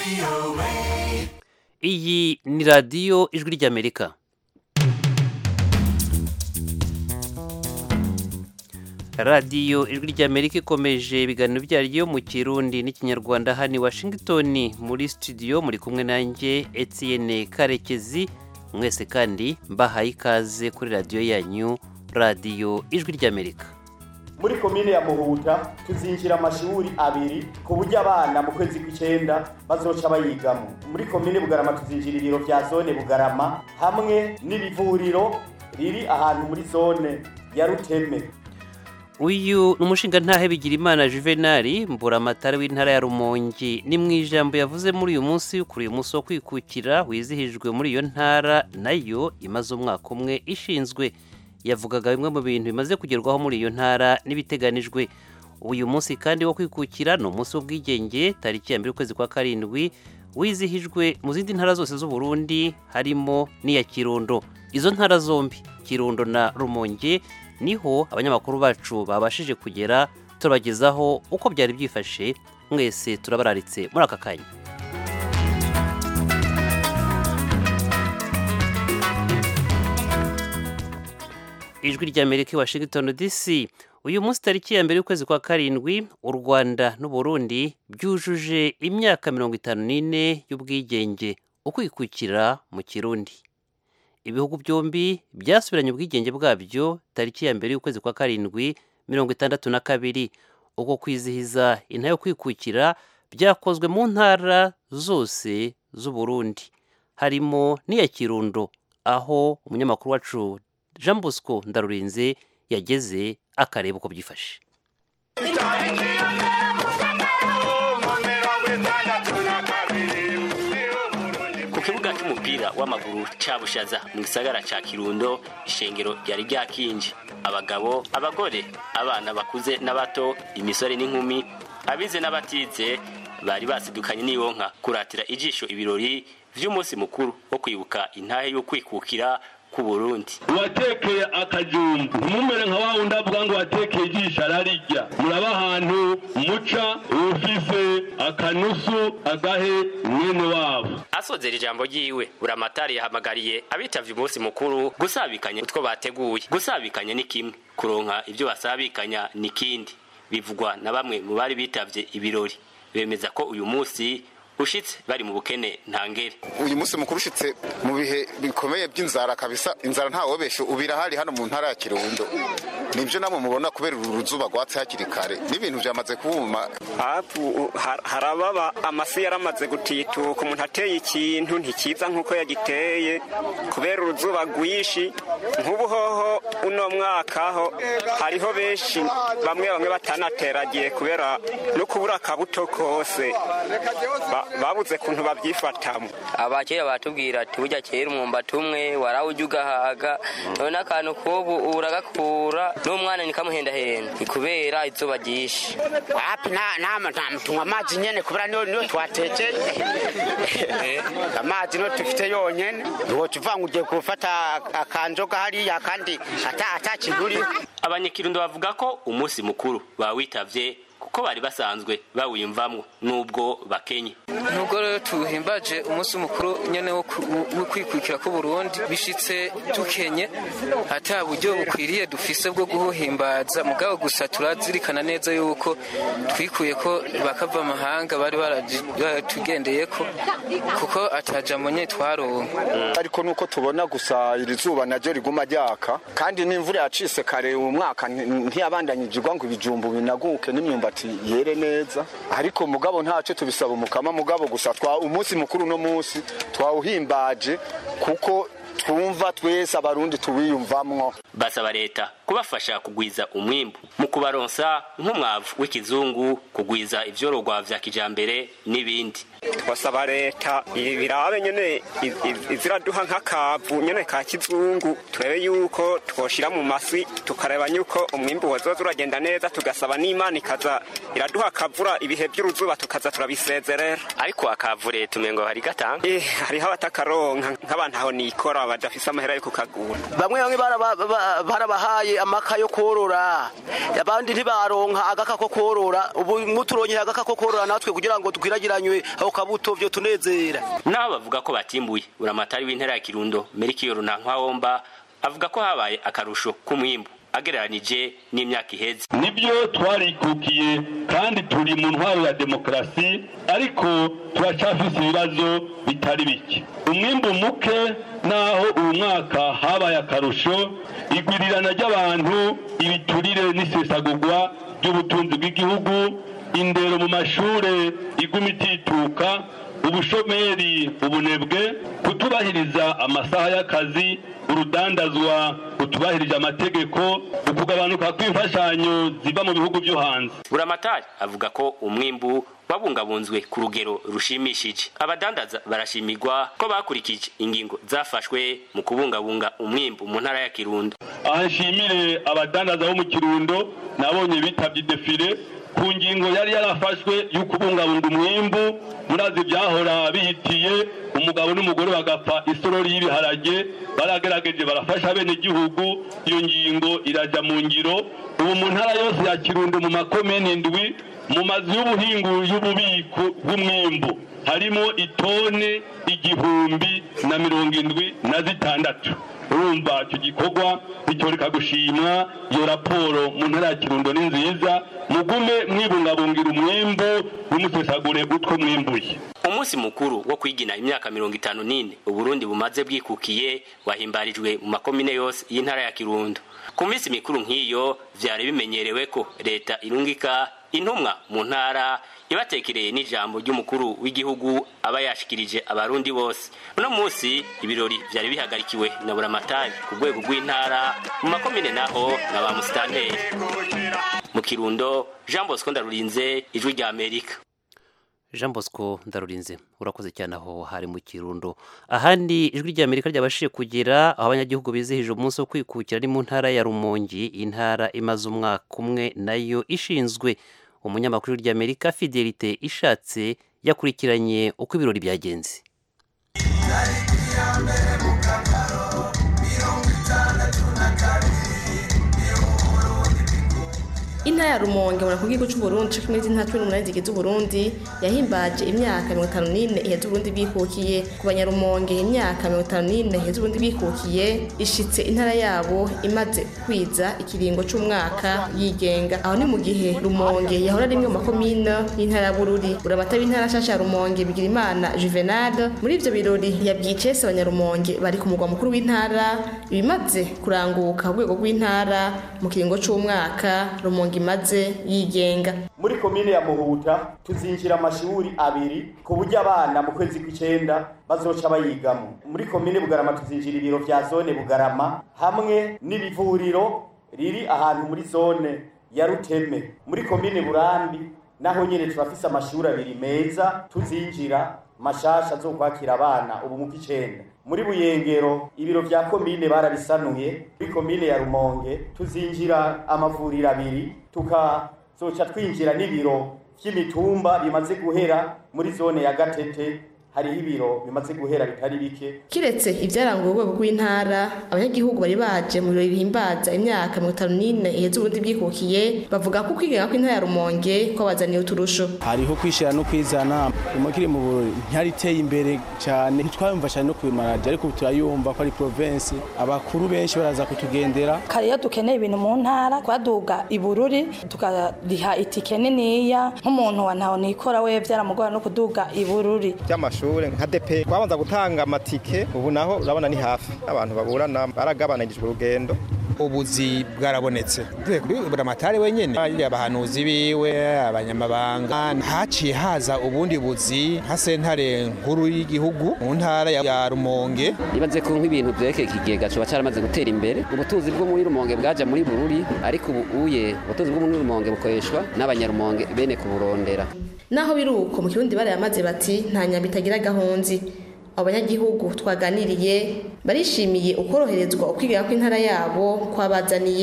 iyi ni radiyo ijwi ry'amerika radiyo ijwi ry'amerika ikomeje ibiganiro byaryo mu kirundi n'ikinyarwanda hano i washington muri studio muri kumwe nanjye etienne karekezi mwese kandi mbahaye ikaze kuri radiyo yanyu radiyo ijwi ry'amerika muri komine ya muhuta tuzinjira amashuri abiri ku buryo abana mu kwezi kw'icenda bazoca bayigamo muri komine bugarama tuzinjira ibiro vya zone bugarama hamwe n'ibivuriro riri ahantu muri zone ya ruteme uyu ni umushingantahe bigirimana juvenali mburamatare w'intara ya rumongi ni mu ijambo yavuze muri uyu munsi kuri uyu munsi wo kwikukira wizihijwe muri iyo ntara nayo imaze umwaka umwe ishinzwe yavugaga bimwe mu bintu bimaze kugerwaho muri iyo ntara n'ibiteganijwe uyu munsi kandi wo kwikukira ni umunsi w'ubwigenge tariki ya mbere ukwezi kwa karindwi wizihijwe mu zindi ntara zose z'u Burundi harimo n'iya kirundo izo ntara zombi kirundo na rumonge niho abanyamakuru bacu babashije kugera turabagezaho uko byari byifashe mwese turabararitse muri aka kanya ijwi ry'amerika i washington dc uyu munsi tariki ya mbere y'ukwezi kwa karindwi u rwanda n'uburundi byujuje imyaka mirongo itanu n'ine y'ubwigenge ukwikukira mu kirundi ibihugu byombi byasubiranye ubwigenge bwabyo tariki ya mbere y'ukwezi kwa karindwi mirongo itandatu na kabiri uko kwizihiza intara yo kwikukira byakozwe mu ntara zose z'u Burundi harimo n'iya kirundo aho umunyamakuru wacu jean bosco ndarurinze yageze akareba uko byifashe ku kibuga cy'umupira w'amaguru cya bushaza mu gisagara cya kirundo ishengero ryari ryakinje abagabo abagore abana bakuze n'abato imisore n'inkumi abize n'abatize bari basidukanye n'iyonka kuratira ijisho ibirori by'umunsi mukuru wo kwibuka intahe y'ukwikukira ku Burundi watekeye akajumba ntimumere nka wa wundi avuga ngo watekeye ijisho ararirya muraba ahantu muca ufise akanusu agahe mwene wabo asozera ijambo ryiwe buramatari yahamagariye abitavye umunsi mukuru gusabikanya utwo bateguye gusabikanya ni kimwe kuronka ibyo basabikanya ni kindi bivugwa na bamwe mu bari bitavye ibirori bemeza ko uyu munsi ushitse bari mu bukene ntangere uyu munsi mukuru ushitse mu bihe bikomeye by'inzara kabisa inzara ntawobeshe ubira hari hano mu ntara ya kirundo nibyo namwe mubona kubera uru ruzuba rwatse hakiri kare n'ibintu byamaze kubuma hapu harababa amasi yaramaze gutituka umuntu ateye ikintu ntikiza nk'uko yagiteye kubera uruzuba rwishi nk'ubu hoho uno mwaka ho hariho benshi bamwe bamwe batanateragiye kubera no kubura akabuto kose babuze kuntu babyifatamo abakera batubwira ati burya kera umwumbati umwe warawujya ugahaga none akantu k'ubu uragakura n'umwana nikamuhendahenda ni kubera izuba ryinshi wapi tunywa amazi nyene kubera niyo twatekeye amazi niyo dufite yonyene ntiwoca uvuga ngo ugiye gufata akanzoga hariya kandi atakiguriho abanyakirundo bavuga ko umunsi mukuru bawitavye kuko bari basanzwe bawiyumvamwo nubwo bakenye nubwo rero tuhimbaje umunsi mukuru nyene wo kwikukira ku Burundi bishitse dukenye ata buryo bukwiriye dufise bwo guhimbaza mugabo gusa turazirikana neza yuko twikuye ko bakava amahanga bari baratugendeye ko kuko atajambo nyene twaronka ariko nuko tubona gusa iri zuba naryo riguma ryaka kandi n'imvura yacise kare uyu mwaka ntiyabandanyijirwa ngo ibijumbu binaguke n'imyumbati yere neza ariko mugabo ntacyo tubisaba umukama mugabo gusa twa umunsi mukuru no munsi twawuhimbaje kuko twumva twese abarundi tuwiyumvamwo basaba leta kubafasha kugwiza umwimbu mu kubaronsa nk'umwavu w'ikizungu kugwiza ivyorogwa vya kijambere n'ibindi twasaba leta birabe nyene iziraduha nk'akavu nyene ka kizungu turebe yuko twoshira mu masi tukareba yuko umwimbu wazoza uragenda neza tugasaba n'imana ikaza iraduha akavura ibihe by'uruzuba tukaza turabisezerera ariko akavu leta umengo hari gatanga eh hariho abatakaronka nk'abantu aho nikora badafise amahera yo kukagura bamwe bamwe barabahaye amaka yo korora abandi ntibaronka agaka ko korora ubu muturongera agaka ko korora natwe kugira ngo twiragiranywe aho kabuto vyo tunezera naho bavuga ko batimbuye uramatari w'intara ya kirundo merikiyo runankwawomba avuga ko habaye akarusho k'umwimbu agereranije n'imyaka iheze nibyo twarikukiye kandi turi mu ntwaro ya demokarasi ariko turacyafise ibibazo bitari bike umwimbu muke naho uyu mwaka habaye akarusho igwirirana ry'abantu ibiturire n'isesagurwa ry'ubutunzi bw'igihugu indero mu mashure iguma itituka ubushomeri ubunebwe kutubahiriza amasaha y'akazi urudandazwa rutubahirije amategeko ukugabanuka kw'imfashanyo ziva mu bihugu byo hanze buramatari avuga ko umwimbu wabungabunzwe ku rugero rushimishije abadandaza barashimirwa ko bakurikije ingingo zafashwe mu kubungabunga umwimbu mu ntara ya kirundo aha nshimire abadandaza bo mu kirundo nabonye bitabye defile ku ngingo yari yarafashwe yo kubungabunga umwimbu murazi byahora bihitiye umugabo n'umugore bagapfa isorori y'ibiharage baragerageje barafasha bene gihugu iyo ngingo irajya mu ngiro ubu mu ntara yose ya kirundo mu makomene indwi mu mazu y'ubuhingu y'ububiko bw'umwimbu harimo itone igihumbi na mirongo indwi na zitandatu urumva icyo gikorwa bityoreka gushimwa iyo raporo mu ntara ya kirundo ni nziza mugume mwibungabungira umwimbu ntimusesagure utwo mwimbuye umunsi mukuru wo kwigina imyaka mirongo itanu n'ine uburundi bumaze bwikukiye wahimbarijwe mu makomine yose y'intara ya kirundo ku minsi mikuru nk'iyo vyari bimenyerewe ko leta irungika intumwa mu ntara ibatekereye n'ijambo ry'umukuru w'igihugu aba yashikirije abarundi bose uno munsi ibirori vyari bihagarikiwe na buramatari ku rwego rw'intara mu makomine naho na ba musitanteri mu kirundo jean bosco ndarurinze ijwi rya amerika jean bosco ndarurinze urakoze cyane aho hari mu kirundo ahandi ijwi rya amerika ryabashije kugera aho abanyagihugu bizihije umunsi wo kwikukira ni mu ntara ya rumongi intara imaze umwaka umwe nayo ishinzwe umunyamakuru rya amerika fidelite ishatse yakurikiranye uko ibirori byagenze intara ya rumonge mura ku gihugu c'uburundi co kimwe n'intara cumi n'umunani zigize uburundi yahimbaje imyaka mirongo itanu n'ine iheze uburundi bwikukiye ku banyarumonge imyaka mirongo itanu n'ine iheze uburundi bwikukiye ishitse intara yabo imaze kwiza ikiringo c'umwaka yigenga aho ni mu gihe rumonge yahora rimwe mu makomine y'intara ya bururi urabata b'intara nshasha ya rumonge bigira imana juvenal muri ivyo birori yabwiye icese abanyarumonge bari ku mugwa mukuru w'intara ibimaze kuranguka ku rwego rw'intara mu kiringo c'umwaka rumonge imaze yigenga muri komine ya muhuta tuzinjira amashuri abiri ku buryo abana mu kwezi kw'icenda bazoca bayigamo muri komine bugarama tuzinjira ibiro vya zone bugarama hamwe n'ibivuriro riri ahantu muri zone ya ruteme muri komine burambi naho nyene turafise amashuri abiri meza tuzinjira mashasha zo kwakira abana ubu mu kw'icenda muri buyengero ibiro vya komine barabisanuye muri komine ya rumonge tuzinjira amavuriro abiri tukazoca twinjira n'ibiro vy'imitumba bimaze guhera muri zone ya gatete hariho ibiro bimaze guhera bitari bike kiretse ivyaranga urwego rw'intara abanyagihugu bari baje mu birori bihimbaza imyaka mirongo itanu n'ine iheze uburundi bwikukiye bavuga ko ukwigenga kw'intara ya rumonge kwabazaniye uturusho hariho kwishira no kwizana umukiri mu burori ntiyariteye imbere cyane ntitwayumva cyane no kubimaradiyo ariko ubu turayumva ko ari provinsi abakuru benshi baraza kutugendera kare iyo dukeneye ibintu mu ntara twaduga ibururi tukariha itike niniya nk'umuntu wa ntaho nikora we byaramugora no kuduga ibururi by'amashuri nka depe twabanza gutanga amatike ubu naho urabona ni hafi abantu baburana baragabanyirijwe urugendo ubuzi bwarabonetse kuri buramatari wenyene abahanuzi biwe abanyamabanga haciye haza ubundi buzi nka sentare nkuru y'igihugu mu ntara ya rumonge nibaze ko nk'ibintu vyerekeye ikigega coba caramaze gutera imbere ubutunzi bwo muri rumonge bwaja muri bururi ariko ubu uye ubutunzi bwo muri rumonge bukoreshwa n'abanyarumonge bene kuburondera naho biri uko mu kirundi barayamaze bati nta nyamba itagira gahunzi abanyagihugu twaganiriye barishimiye ukoroherezwa ukwigira kw'intara yabo kwabazaniye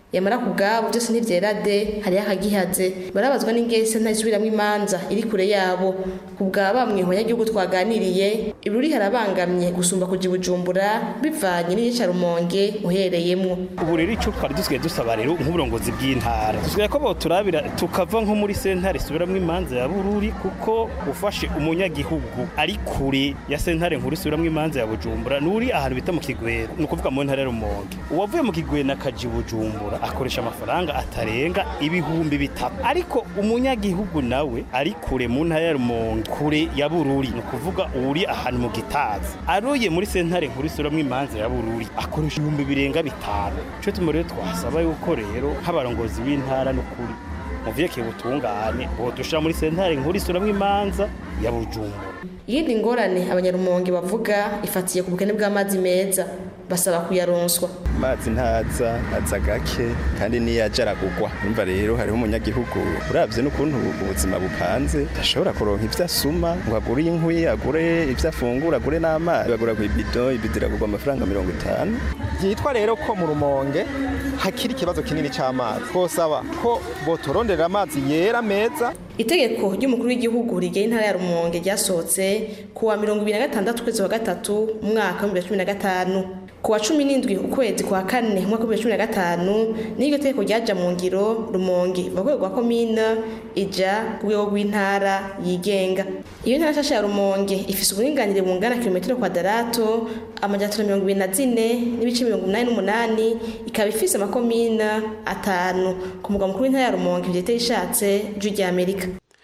yamara ku bwabo byose ntibyera de hariho akagihaze barabazwa n'ingese ntayisubiramwo imanza iri kure yabo ku bwa bamwe mu banyagihugu twaganiriye ibiruri harabangamye gusumba kuja i bujumbura bivanye n'iyicarumonge uhereyemwo ubu rero icyo twari dusigaye dusaba rero nk'uburongozi bw'intara dusigaye ko boturabira tukava nko muri sentare isubiramwo imanza ya bururi kuko ufashe umunyagihugu ari kure ya sentare nkuru isubiramwo imanza ya bujumbura n'uri ahantu bita mu kigwena ni ukuvuga mu ntara ya rumonge uwavuye mu kigwena akaja i bujumbura akoresha amafaranga atarenga ibihumbi bitatu ariko umunyagihugu nawe ari kure mu ntara ya rumonge kure ya bururi ni ukuvuga uri ahantu mu gitazi aroye muri sentare nkuru isubiramwo imanza ya bururi akoresha ibihumbi birenga bitanu ico tuma rero twasaba yuko rero nk'abarongozi b'intara n'ukuri muviyekeye ubutungane bodushira muri sentare nkuru isubiramwo imanza ya bujumbura iyindi ngorane abanyarumonge bavuga ifatiye ku bukene bw'amazi meza basaba kuyaronswa amazi ntaza aza gake kandi niyo aja aragugwa urumva rero hariho umunyagihugu uravye n'ukuntu ubuzima bupanze ashobora kuronka ivyo asuma ngo agure inkwi agure ivyo afungura agure n'amazi bagura ku ibido ibido iragurwa amafaranga mirongo itanu byitwa rero ko mu rumonge hakiri ikibazo kinini c'amazi twosaba ko boturondera amazi yera meza itegeko ry'umukuru w'igihugu rigena intara ya rumonge ryasohotse ku wa mirongo ibiri na gatandatu ukwezi wa gatatu umwaka w'ibihumbi bibiri na cumi na gatanu ku wa cumi n'indwi ukwezi kwa kane umwaka w'ibihumbi bibiri na cumi na gatanu n'iryo tegeko ryaja mu ngiro rumonge iva ku rwego rwa komine ija ku rwego rw'intara yigenga iyo ntara nshasha ya rumonge ifise uburinganire bungana kilometero kwadarato amajana mirongo ibiri na zine n'ibice mirongo umunani n'umunani ikaba ifise amakomine atanu ku mugwa mukuru w'intara ya rumonge vyeteye ishatse ijwi rya amerika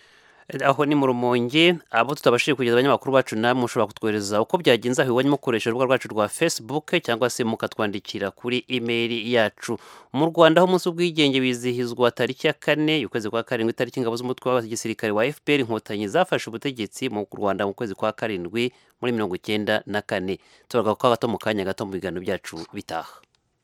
aho ni mu rumonge abo tutabashije kugeza abanyamakuru bacu namwe mushobora kutwohereza uko byagenze aho iwanyu mukoresha urubuga rwacu rwa facebook cyangwa se mukatwandikira kuri email yacu mu rwanda aho umunsi w'ubwigenge wizihizwa tariki ya kane ukwezi kwa karindwi itariki ingabo z'umutwe w'abasirikare wa fpr inkotanyi zafashe ubutegetsi mu rwanda mu kwezi kwa karindwi muri mirongo icyenda na kane turaga kwa gato mu kanya gato mu biganiro byacu bitaha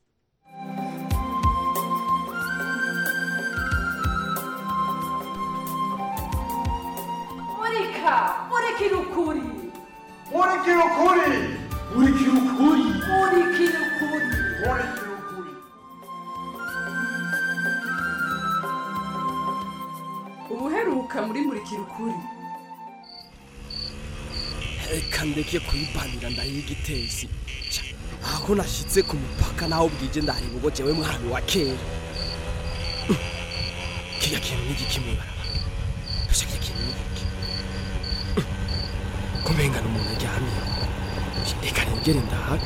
murika murikira ukuri murikira ukuri murikira ukuri murikira ukuri murikira ukuri ubuheruka muri murikira ukuri reka ndeke kuyibanira ndahiye igitezi aho nashyitse ku mupaka naho bwije ndareba ubwo jewe mwami wa kera kiriya kintu ni igiki mw'ibarabara gusa kiriya kintu ni igiki kumengana umuntu aryamye reka nigere ndahaga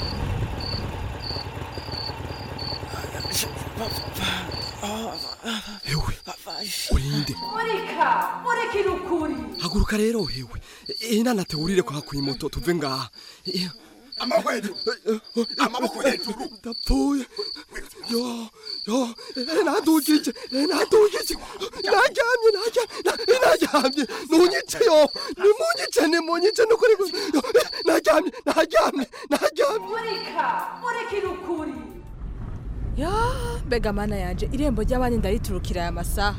hewe urinde murika murikira ukuri haguruka rero hewe inanate wurire kwa kwimoto tuve ngaha amaboko hejuru amaboko hejuru ndapfuye yo yo nadugije nadugije naryamye naryamye naryamye nunyice yo nimunyice nimunyice nukuri naryamye naryamye naryamye murika murikira ukuri ya mbega mana yanje irembo ry'abandi ndariturukira aya masaha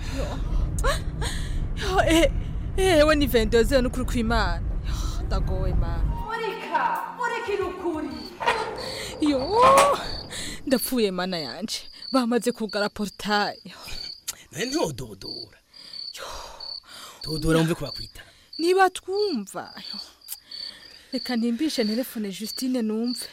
ewe ni vendoze n'ukuri kw'imana ndagowe mana murika murikira ukuri yo ndapfuye mana yanje bamaze kugara portaye nawe ntododora dodora wumve ko bakwita niba twumva reka ntimbishe telefone Justine numve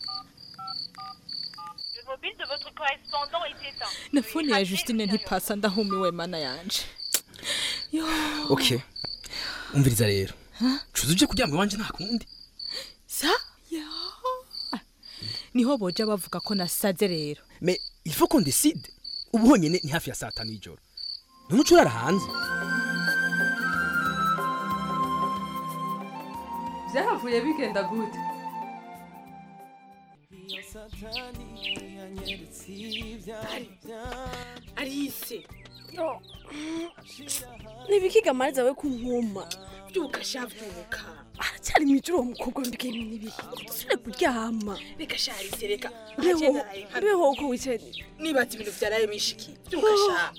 na fone ya Justine ntipasa ndahumiwe mana yanje yo okay umviriza rero cuza uje kuryama iwanje nta kundi sa ya niho boja bavuga ko nasaze rero me il faut qu'on décide ubu honyine ni hafi ya saa tanu y'ijoro none uca urara hanze byahavuye bigenda gute arise nibikiga mariza we kunkuma byuka sha byuka aracyari mu ijoro uwo mukobwa mbike n'ibihi dusubire kuryama reka sha arise reka mbeho mbeho uko wicaye nibaza ibintu byaraye mishiki byuka sha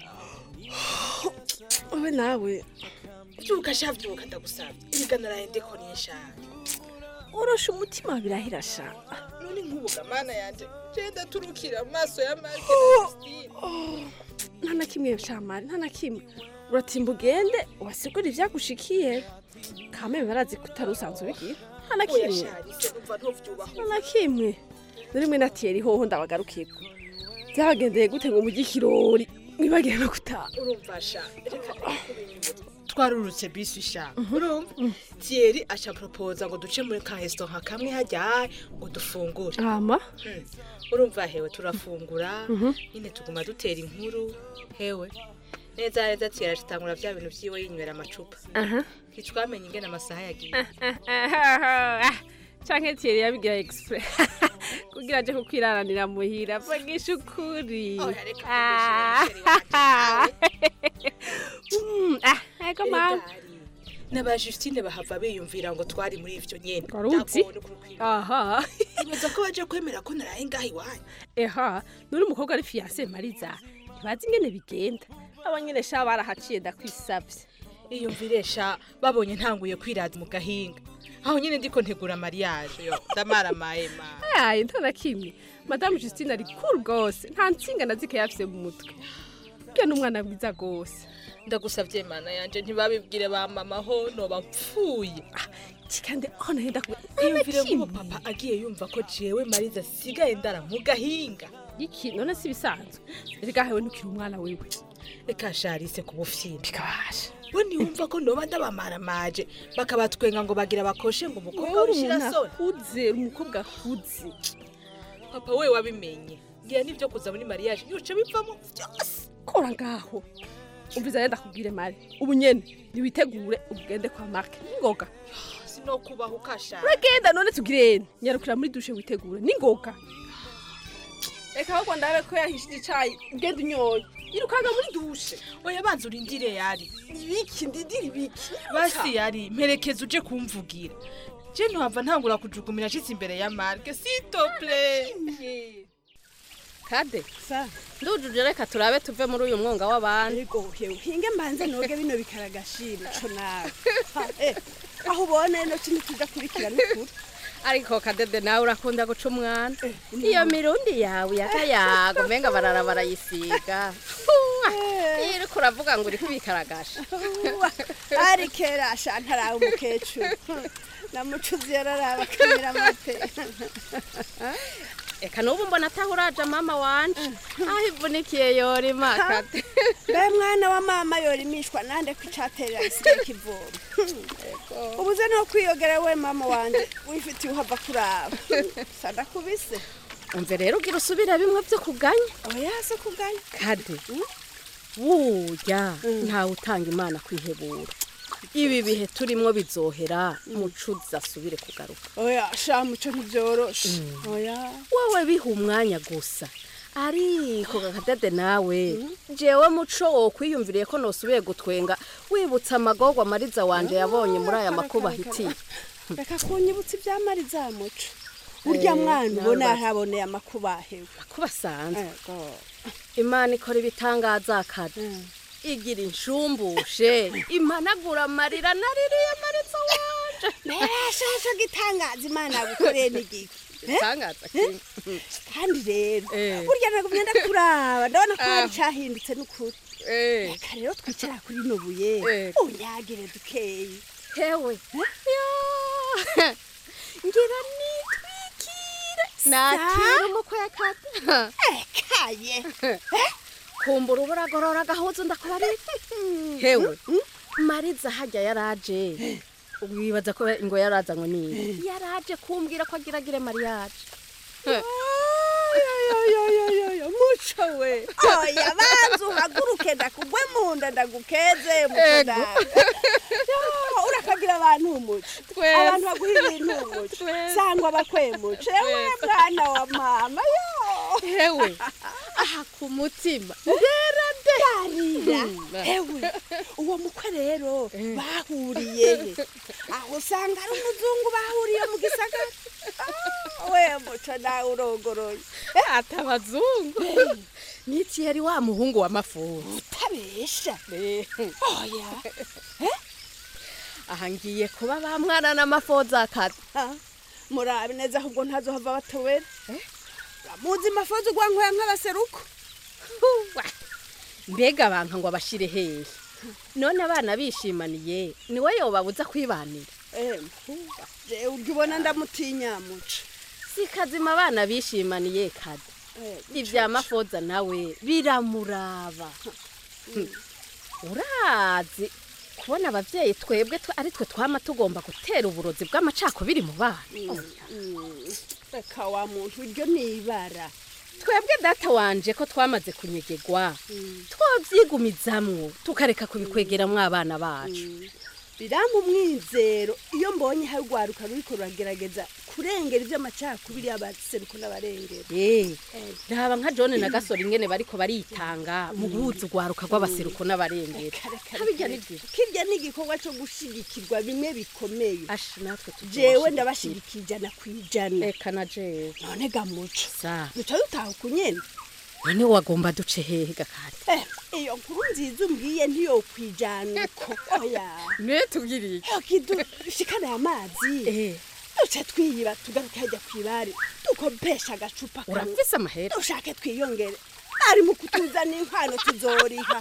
wowe nawe byuka sha byuka ndagusabye ibiganiro yawe ndiko nisha urosha umutima birahira sha none nkubuga mana yanje genda turukira amaso ya marke nta na kimwe shamari nta na kimwe uratimba ugende ubasigure ivyagushikiye kame barazi ko utari usanzwe ubigira nta na kimwe umva ntuvyubaho nta na kimwe narimwe natiyeri hoho ndabagarukirwa byabagendeye gute ngo mujye ikirori mwibagire no gutaha urumva sha reka twarurutse bisi sha urumva Thierry aca proposa ngo duce muri ka restaurant kamwe hajya ngo dufungure ama Hmm. urumva hewe turafungura Mhm. nyine tuguma dutera inkuru hewe neza neza Thierry acitangura vya bintu vyiwe yinywera amacupa aha ntitwamenye ingene amasaha yagiye canke Thierry yabigira express kugira aje kukwiraranira muhira vugisha ukuri Ah. Mm, ah, ego mama n'aba Justine bahava biyumvira ngo twari muri ivyo nyene Waruzi? aha ibaza ko baje kwemera ko naraye ngaha iwanyu eha nuri umukobwa ari fiyanse mariza ntibazi ingene bigenda abo nyene sha barahaciye ndakwisavye iyumviresha babonye ntanguye kwiraza mu gahinga aho nyine ndiko ntegura mariage yo ndamaramaye ma ayaye nta na kimwe madamu justine ari cool rwose nta nsinga na zike yafise mu mutwe bwe n'umwana mwiza rwose ndagusavye mana yanje ntibabibwire ba mama ho noba mpfuye kandi aho nahenda iyumvire nk'ubu papa agiye yumva ko jewe mariza asigaye ndara mu gahinga iki none si bisanzwe reka hewe ntukiri umwana wewe reka sharise ku bufyiri we ntiyumva ko noba ndabamaramaje bakabatwenga ngo bagira bakoshe ngo umukobwa wishira soni akuze umukobwa akuze papa we wabimenye ngira n'ibyo kuza muri mariage yoce bivamo byose kora ngaho umviza yenda kubwire mari ubu nyene niwitegure ugende kwa marke ningoga sinokubaho ukashara uragenda none tugirene nyarukira muri dushe witegure ningoga reka ahubwo ndabe ko yahishije icayi ugenda unyoye irukanga muri dushe oya banza urindire yari ibiki ndindira ibiki basi yari mperekeza uje kumvugira je ntuhava ntangura kujugumira ashitse imbere ya marke sitople kade ndujuje reka turabe tuve muri uyu mwonga w'abandi Ego hewe hinge mbanze noge bino bikaragashira co nawe Ha, eh, aho ubona ino kintu tudakurikira n'ukuri ariko kadede nawe urakunda guca umwana iyo mirundi yawe yakayago umenga barara barayisiga iriko uravuga ngo uri kwikaragasha ari kera sha ntarawe umukecuru namucuzi yararaba akamira amate eka n'ubu mbona ataho uraja mama wanje aho ivunikiye yorima kade mbe mwana wa mama yorimishwa nande ko icaterera gisigaye kivoma ubuze no kwiyogera we mama wanje wifitiye uhava kuraba sadakubise umve rero ugira usubira bimwe vyo kuganya oya se kuganya kade burya ntawe utanga imana kwihebura ibi bihe turimwo bizohera mucuzi asubire kugaruka oya sha muco ntibyoroshe oya wowe biha umwanya gusa ariko kakadede nawe jewe muco wokwiyumviriye ko nosubiye gutwenga wibutsa amagorwa mariza wanje yabonye muri aya makuba ahitiye reka kunyibutsa ibyamariza muco urya Eh, mwana nawe ubona basi. yahaboneye amakuba ahewe makuba asanzwe imana ikora ibitangaza kade igira inshumbushe impanagura amarira naririye mariza wanje nashasha gitangaza imana yagukoreye n'igiki Igitangaza kimwe. kandi rero burya nagumye ndakuraba ndabona ko hari Ah. cyahindutse n'ukuri reka rero twicara kuri rino buye unyagire dukeyi hewe ngira nitwikire nakira umukwe yakata ekaye kumbura uburagorora agahuzu ndakubarira hewe mariza hajya yaraje wibaza ko ngo yarazanywe n'iyi yaraje kumbwira ko agiragire mariyaje yoyoyoyoyo muco we oya banza uhaguruke ndakugwe mu nda ndagukeze muco Ego. ndawe Yo, urakagira abantu umuco Twese. abantu baguha ibintu umuco sangwa bakwemuco ewe mwana wa mama yo hewe aha ku mutima rera de yarira ewe uwo mukwe rero bahuriye he aho usanga ari umuzungu bahuriye mu gisagara Ah, we muco nawe urogoroye ati abazungu niki yari wa muhungu wa mafuzi utabesha oya aha ngiye kuba ba mwana n'amafoza akata murabe neza ahubwo ntazohava batobera muzi mafoza ugwankwaya nk'abaseruko mbega abantu ngo abashire hehe none abana bishimaniye niwe yobabuza kwibanira jewe urya ubona ndamutinya muca si kazima abana bishimaniye kade ibya mafoza nawe biramuraba urazi kubona abavyeyi twebwe twe- ari twe twama tugomba gutera uburozi bw'amacakubiri mu bana reka wa muntu uryo nibara twebwe data wanje ko twamaze kunyegegwa twovyigumizamwo tukareka kubikwegeramwo abana bacu birampa umwizero iyo mbonye hari urwaruka ruriko ruragerageza kurengera ivy'amacakubiri y'abaseruko n'abarengera Eh, raba nka John na Gasore ingene bariko baritanga mu guhuza urwaruka rw'abaseruko n'abarengera Habirya ni byiza. kirya ni igikorwa co gushigikirwa bimwe bikomeye natwe jewe ndabashigikira ijana ku ijana reka na jewe none gamuco sa duca dutaha ku nyene none wagomba duce hehe gakari Eh, iyo nkuru nziza umbwiye ntiyokwijana uko oya ne tubwiriye kidushikana amazi duce twiyiba tugaruke hajya kwibare dukopesha agacupa kamwe. urafise amahera dushake twiyongere ari mu kutuzana inkwano tuzoriha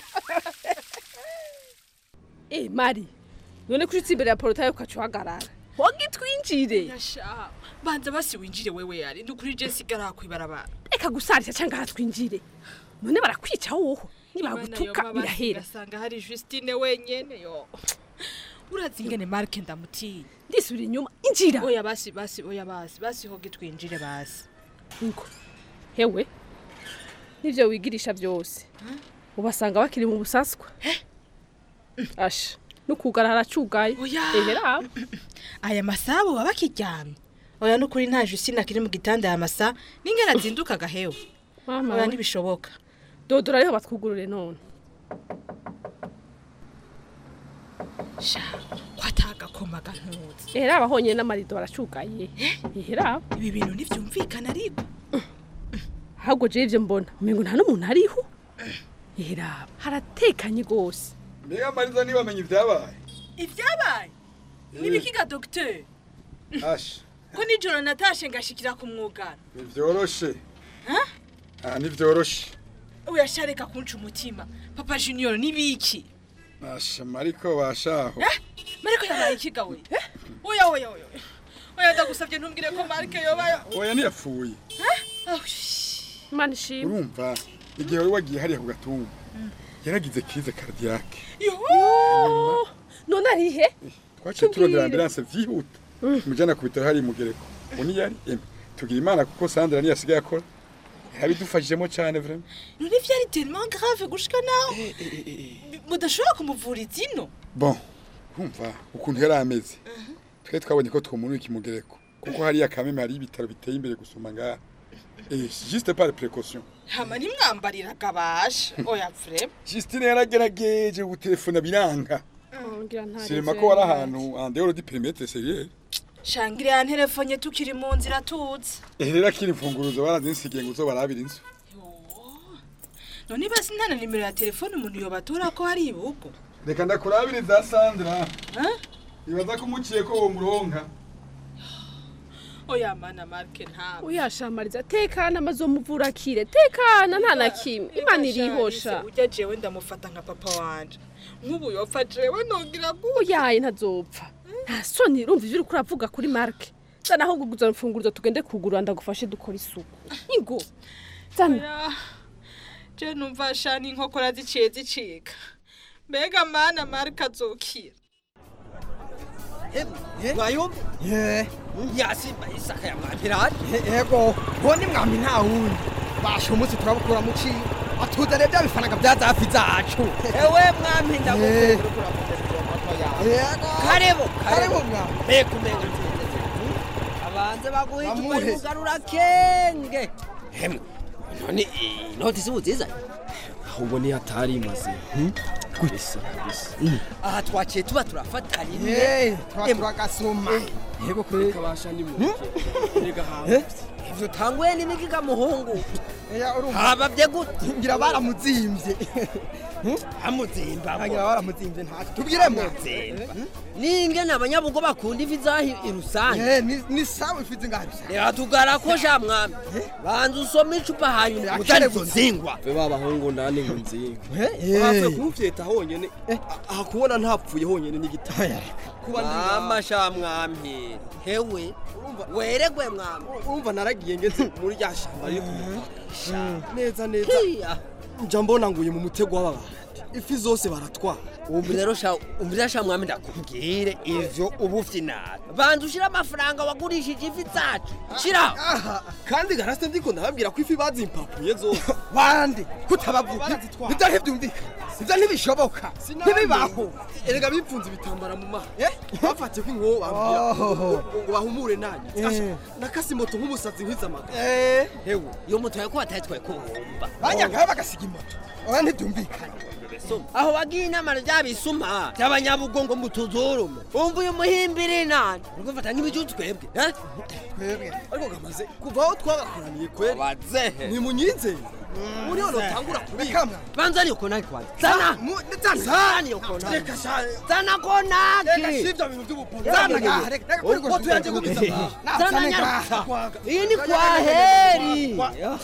Eh Mari, none kuri imbere ya porotaye ukacuhagarara. Wogi twinjire. Yasha, banza basi winjire wewe yari ndukuri je sigara kwibarabara. Eka gusarisha cyangwa hatwinjire. None barakwica woho. Nibagutuka birahera. Asanga hari Justine wenyene yo. Urazi ingene Mark ndamutinya. Ndisubira inyuma injira. Oya basi basi oya basi basi hoge twinjire basi. Ngo. Hewe. Nivyo wigirisha byose. Ubasanga bakiri mu busaswa. Asha. Nukugara haracugaye. Oya. Ehera. Aya masabo baba kiryamye. Oya nukuri nta Justine akiri mu gitanda ya masa n'ingene azinduka gahewe. Mama. Oya we. ntibishoboka. Dodora ariho batwugurure none. Sha, kwataga koma gantuzi. Ehera abahonye n'amarido baracugaye. Ehera. Ibi bintu ntivyumvikana ariko. Ahubwo je ivyo mbona. Umengo nta n'umuntu ariho. Ehera. Haratekanye gose. mbega mariza ntibamenye ibyabaye Ivyabaye? Nibikiga docteur. asha Ko nijoro natashe ngashikira ku mwugano. ntivyoroshe Ah, ntivyoroshe Oya shareka kunca umutima. Papa Junior nibiki? asha mariko bashaho Eh? Mariko yabaye ikiga we? Oya oya oya. oya. Oya ndagusavye ntumbwire ko Marike yoba. oya ntiyapfuye Imana ishimwe. urumva igihe wari wagiye hariya ku gatumba yaragize kize karadiyake Yo! None arihe? twaciye turondera ambilanse vyihuta mujana ku bitaro hari mugereko ubu ntiyari emwe tugira imana kuko sandra niyo asigaye akora yarabidufashijemo cyane vraiment None vyari tellement grave gushika naho. Mudashobora kumuvuriza ino? bon urumva ukuntu yari ameze twe twabonye ko twomunuye ikimugereko kuko hariya kameme hari ibitaro biteye imbere gusumba ngaha Eh, juste par précaution Hama ntimwambariraga basha. Oya vrema. Justine yaragerageje gutelefona biranga Ngira ntari. sinema ko wari ahantu en dehors du périmètre sérieux Shangire ya telefone tukiri mu nzira tuzi. eh rero akiri imfunguruzo barazinsigiye ngo uzo barabira inzu None basi nta na nimero ya telefone umuntu yobatora ko hari ibugo. reka ndakurabire za Sandra ibaza ko umuciye ko uwo muronka Oya mana Marke nta. Uyashamariza tekana amazomuvura kire. Tekana nta na kimwe. Imana irihosha. Ujya jewe ndamufata nka papa wanje. Nk'ubu yopfa jewe nongira gu. Uyaye ntazopfa. Nta soni urumva ivyo uriko uravuga kuri Mark. Zana aho guguza imfunguruzo tugende kugura ndagufashe dukora isuku. Ingo. Zana. Oya. Je numva shani inkokora ziciye zicika. Mbega mana Marke azokira. mwayumva ye yasimba isaka ya mwapirati yego uwo ni mwami nta wundi basha umunsi turabukura mu ciwe atuzanire bya bifaranga bya zafi zacu ewe mwami ndagukunda karebo karebo mwami mbega umenga nziza abanze baguhe icupa rimugarura kenge hemwe none inoti si uziza ahubwo niyo atari imaze kabisa kabisa aha twaciye tuba turafatana imwe tuba turagasoma yego kuri kabasha ni mu rega hawe ivyo tanguye n'imigiga muhungu habavye gute ngira baramuzimvye amuzimba ngira baramuzimvye nta tubwire muzimba ningene abanyabugo bakunda ifi zahi irusange ni sawa ifi zingahe reka tugara sha mwami banza usome icupa hanyuma utari izo nzingwa be babahungu ndani ngo nzinga eh. bapfuye kumufyeta honyene aha kubona ntapfuye honyene n'igitaya kuba mama sha mwami hewe weregwe mwami urumva naragiye ngeze muri rya shamba riri kumufasha neza neza nja mbona nguye mu mutego w'ababandi ifi zose baratwara umva rero sha umva rero sha mwami ndakubwire ivyo uba ufite nabi banza ushira amafaranga wagurishije ifi zacu shira kandi garasite ndiko ndababwira ko ifi bazimpapuye zose bande kutabavuga ibyo ntibyumvikana ibyo ntibishoboka ntibibaho erega bipfunze ibitambara mu maso bafatiye ko inkoho bambwira ngo bahumure nanjye Asha, nakase moto nk'umusazi nkwiza amagara hewe iyo moto yawe ko batayitwaye ko wumva bajyagayo bagasiga imoto oya ntibyumvikana aho wagiye inama ry'abisuma by'abanyabugongo mu tuzurume umva uyu muhimbiri nani uri gufata nk'ibicu twebwe eh? twebwe ariko gamaze kuva aho twagakoraniye kweri bazehe nimunyinze muri hano tangura kubika banza niyo konaki kwanza zana zana niyo konaki reka sha zana konaki reka shivya bintu by'ubupfumu zana ngaha reka kuri ubwo tuyanze gusa zana nyarusa iyi ni kwa heri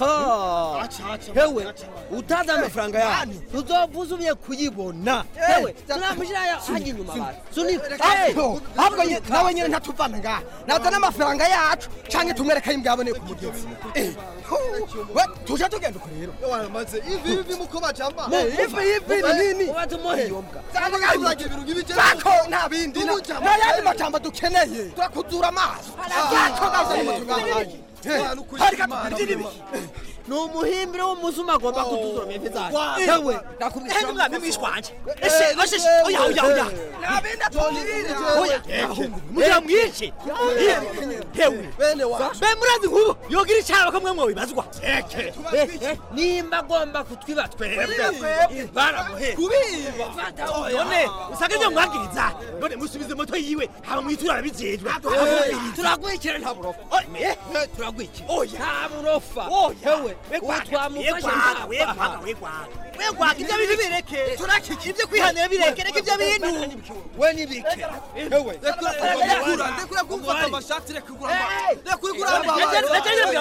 hewe utazi amafaranga yanyu tuzovuza ubiye kuyibona hewe tunamushyira hajya inyuma abantu sunika ahubwo nye- nawe nyine ntatuvana ngaha nazana amafaranga yacu canke tumwereka imbwa yaboneye ku mugezi Eh, hu, we, tuje tugenda uko rero maze ivi ivi muko bajamba Mu- ivi ivi ni nini ubaze umuhe iyo mbwa zako nta bindi na- nta yandi majambo dukeneye turakuzura amaso zako gazanye moto ngahaye hari katubwira ibi ni umuhimbire w'umusuma agomba kutuzuramo ifi zacu hewe nakubwira Eh, mwami mwishwanje Ese, ese ese oya oya oya nabindi atubwirire oya mugira mwice hewe bene wa be murazi nkubu yogira icyaro kamwe mwo bibazwa eke nimba agomba kutwiba twebwe baramuhe kubiba none usanga ibyo mwagiriza none musubize moto yiwe haba mwitura arabijejwe turagwikira nta burofa turagwikira nta burofa hewe ubu twamufashe nta wegwaga ibyo bintu bireke turakiki ibyo kwihanira bireke reka ibyo bintu we nibike hewe rekura rekura kumfata amashati rekura rekura kura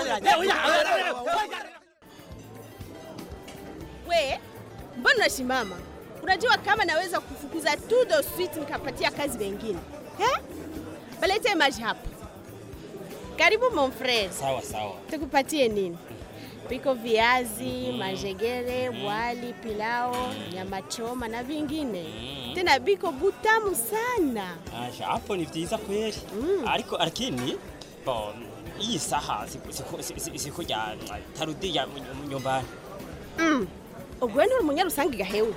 We, mbona unasimama? Unajua kama naweza kufukuza tu de suite nikapatia kazi wengine eh? Balete maji hapa. Karibu mon frère. Sawa sawa. Tukupatie nini? Piko viazi, majegere, wali, pilao, nyama choma na vingine. Tena biko butamu sana. Aje hapo ni vyiza kweli. Ariko lakini bo iyi saha siku siku siku- siku ya tarudi ya mu- nyumbani. Mm. Ubwo ni umunyarusangi gahewe.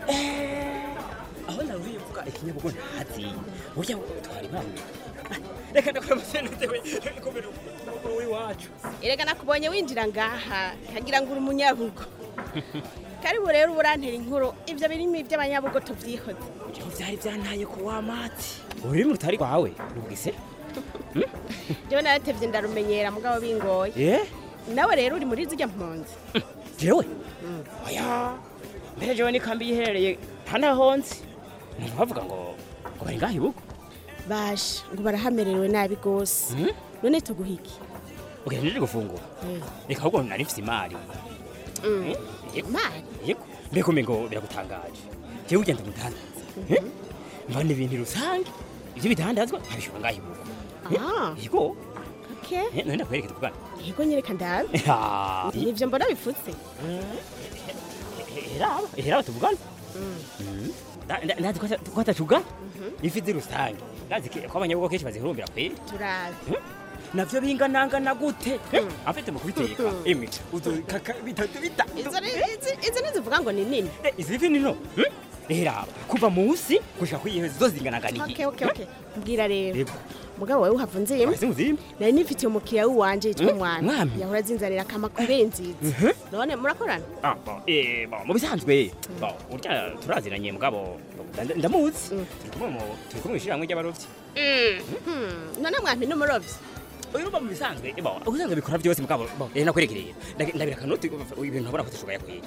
Aho naruye vuga ikinyabugo ntazi. Burya twari bamwe. Reka ndakora amasenete we komera uri wacu. Erega nakubonye winjira ngaha kagira ngo uri umunyabugo. Karibu rero urantera inkuru ivyo birimo iby'abanyabugo tuvyihoze. Ibyo vyari byantaye ku wamati. Uri mu tari kwawe rugise? Jewe naratevye ndarumenyera mugabo bingoye. Eh? Nawe rero uri muri zirya mpunzi. Jewe? Oya. Mbere jewe ni kambi yiherereye hana honzi. Ntubavuga ngo ngo bari ngaho ibugo. Basha ngo barahamerewe nabi gose. None tuguhiki. Ugejeje gufungura. Reka ahubwo nari mfite imari. Mm. Imari? Yego. Mbega umengo biragutangaje. Jewe ugenda umudandaza. Mbona ibintu rusange. Ibyo bidandazwa abishobora ngaho ibugo. Ah. Yego. Okay. Eh, None ndakwereka tuvugana. Yego nyereka ndabe. Ah. Nivyo mbona bifutse. Heraba, heraba tuvugana. Ndazi ko atacugana. Ifi zi rusange. Ndazi ko abanyabugo kenshi bazihurumbira kweli. Turazi. navyo binganangana gute afite mu kubiteka imwe udukaka bitatu bita Izo ni- izi- izi nizivuga ngo ni nini. izi fi nino rero kuva munsi gushika kwiyehe zo zinganangana Okay, okay, okay. Mbwira rero. Yego. Mugabo wewe uhava unziyemo. Wahise unziyemo? Nari nifitiye umukiriya w'iwanje yitwa Mm, Mwami. Mwami? Yahora azinzanira akamakure nziza. None murakorana? Ah, bon, eh, bon, mu bisanzwe bon, urya turaziranye mugabo nda- ndamuzi turi kumwe mu turi kumwe mu ishyirahamwe ry'abarovyi Hmm, None mwampi n'umurovyi. uyu ruba mu bisanzwe bo usanga bikora byose mugabo bo eh nakwerekereye Ndagi- ndabira kanoti ibintu ntabona ko tushoboye kwiye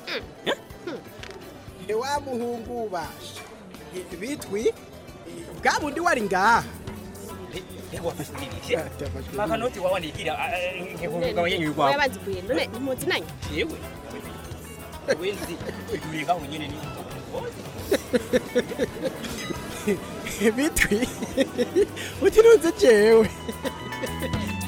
wa muhungu basha bitwi bwa bundi wari ngaha makanoti wawe nigira ngekugawa yenyu rwawe wabazi kuye none ntimuzi nanyu yewe wenzi turiga aho nyene ni bitwi uti nunze jewe